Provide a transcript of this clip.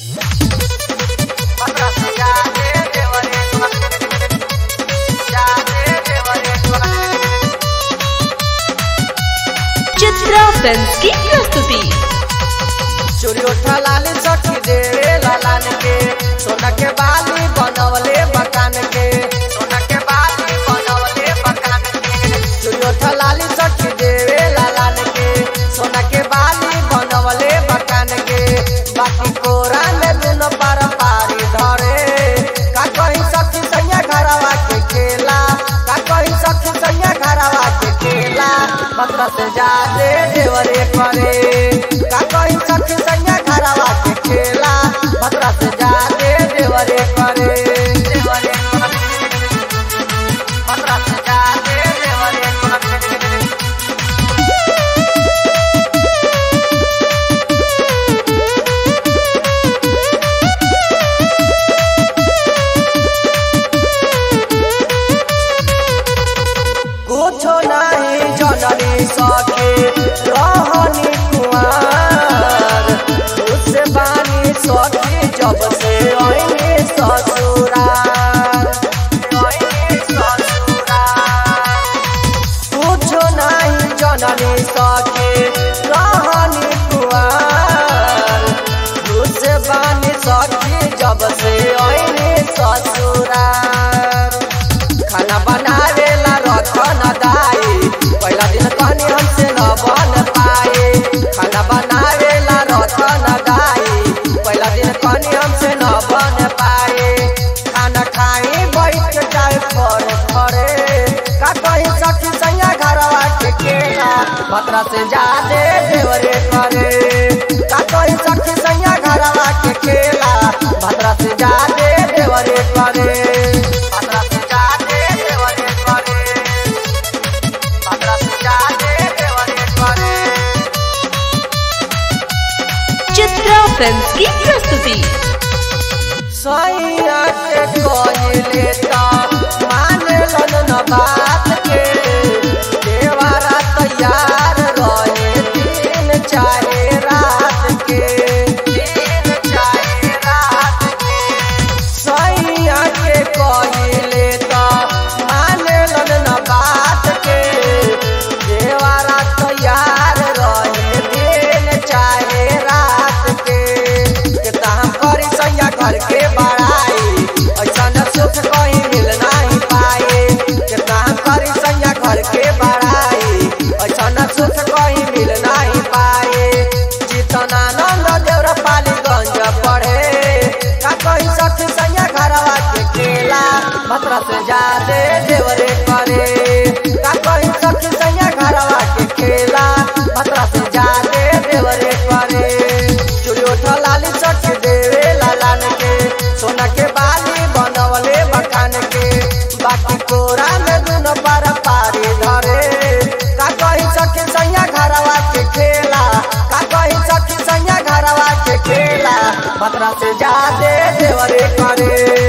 Chitra films की प्रस्तुति चोरी उठा लाली सखी देवे लालान के सोना के बाली बनवले मकान के सोना के बाली बनवले मकान के चोरी उठा लाली सखी देवे लालान के सोना के बाली बनवले मकान के बाकी कोरा में दुनो पार पारी धरे का कहीं सखी सैया घरवा के खेला का कहीं सखी सैया घरवा के खेला मत्र से जादे देवरे करे का कहीं सखी सैया घरवा के खेला मत्र से जादे देवरे करे देवरे करे मत्र से जादे देवरे करे कुछो नहीं जननी सके रहनी कुआर उससे बानी सखी जब से आईने ससुरार आईने ससुरार कुछो नहीं जननी सके रहनी कुआर उससे बानी सखी जब से आईने ससुरार खाना बनावेला रखन दाई पहला दिन कहनी हमसे न बन पाए खाना बनावेला रखन दाई पहला दिन कहनी हमसे न बन पाए खाना खाई बैठ के जाए फर फरे का कहीं सखी सैया घरवा के केला भद्रा से जादे देवरे करे का कहीं सखी सैया घरवा के केला भद्रा से जादे देवरे करे भद्रा से जादे देवरे करे भद्रा से जादे देवरे करे चित्रा फिल्म्स की प्रस्तुति सैया के कहले ता मानलन न बात के देवारा तैयार रहे दिन चाहे रात के दिन चाहे रात के सैया के कहले ता मानलन न बात के देवारा तैयार रहे दिन चाहे रात के केता हम करी सैया घर के बड़ाई ऐसा न सुख कहीं मिल नहीं पाए केता हम करी सैया घर के बड़ाई ऐसा न सुख कहीं मिल नहीं पाए जीतनानंद देवर पालीगंज पढ़े का कहीं सखी सैया घरवा के केला भद्रा से जादे देवरे करे का कहीं सखी सैया घरवा के खेला भद्रा से जादे देवरे करे चूड़ी उठा लाली सखी देवे लालान के सोना के बाली बनवले मकान के बाकी कोरा में दुनो पार पारी धरे का कहीं सखी सैया घरवा के खेला का कहीं सखी सैया घरवा के खेला भद्रा से जादे देवरे करे